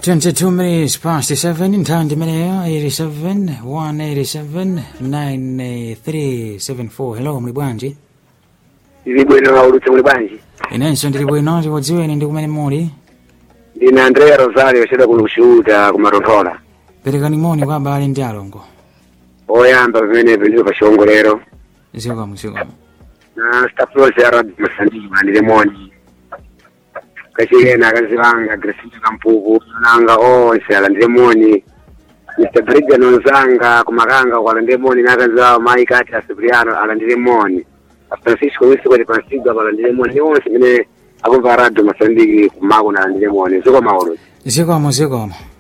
22 minutes past 7 nthawi imeneyo 87 187 9374 hello muli bwanji ndili bwino ulutse muli bwanji inenso ndili bwino tikudziweni ndi kumene muli ndine andrea rosario cheda kuno kushuta kumatonthola perekani moni kwa abale ndi alongo oyamba pamenepo ndilo pa chiwongolero zikomo zikomo na staff yonse ya radio masandiki mandile moni kachiyena akazi wanga grasinto kampuku nanga onse alandile moni mr brigan onzanga kumakanga kwalandile moni nakazi wawo mayi kati a cipriano alandile moni a francisco wisikwati pansigwa palandile moni ni onse mene akumva radio masandiki kumako nalandile moni zikomo ulutse zikomo zikomo